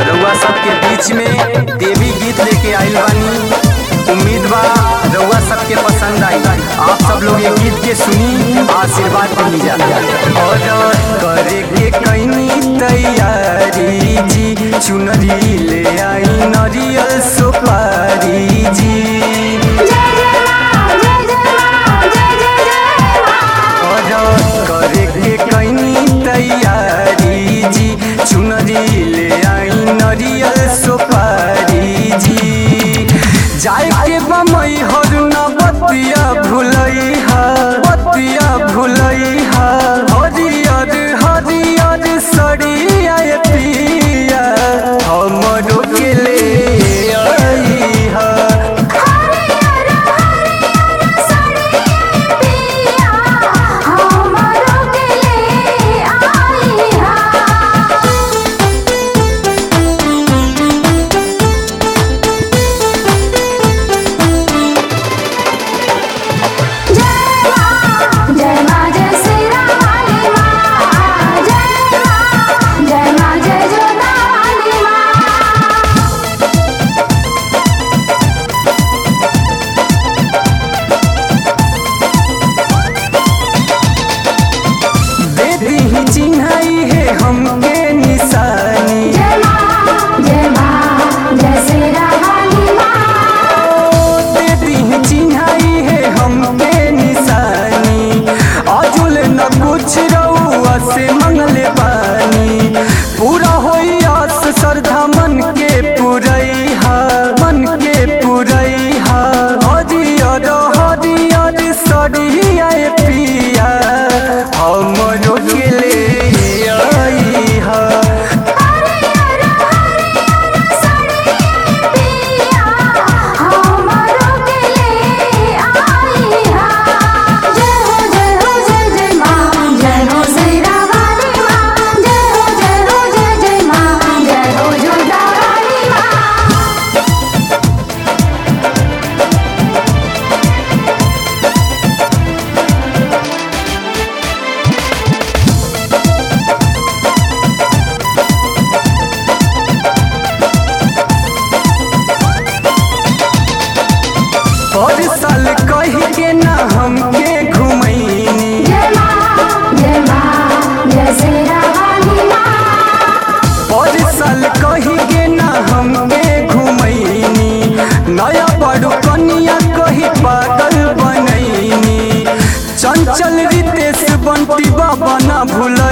रउआ सबके बीच में देवी गीत लेके आइल बानी उम्मीद बा रउआ सबके पसंद आई आप सब लोग ये गीत के सुनी आशीर्वाद दी जा और करे के कैनी तैयारी जी चुनरी ले आई नरियल सुपारी जी जय जय माँ जय जय माँ जय जय जय माँ और करे के कैनी तैयारी जी चुनरी ले आई नरियल सुपारी जी जाए के बमई हर न बतिया भुलई हा बतिया भुलई हा हरियर हरियर सड़िया पिया हमरो के ले आई हा हरियर हरियर साड़िया पिया हमरो के ले आई हा जय माँ जय माँ जय श्री रामाली माँ जय माँ जय माँ जय जोधा वाली माँ दे दी चिन्हाई है हमके निशानी जय माँ जय माँ जय श्री रामाली माँ दे दी चिन्हाई है हमके निशानी अजुल न कुछ रउआ से मंगले पानी पूरा होई आस श्रद्धा मन के पुरई हा मन के पुरई हा हरियर हरियर सरिया पिया हमरो के ले आई हा हरियर हरियर साड़िया पिया हमरो के ले आई हा जय हो जय हो जय जय माँ जय हो श्री रामाली माँ जय हो जय हो जय जय माँ जय हो जोधा वाली माँ हर साल कही के ना हमके घुमैनी जय माँ जय माँ जय श्री रामाली माँ हर साल कही के ना हमके घुमैनी नया बड़ू कनिया कही पागल बनैनी चंचल रितेश बंटी बाबा ना भूल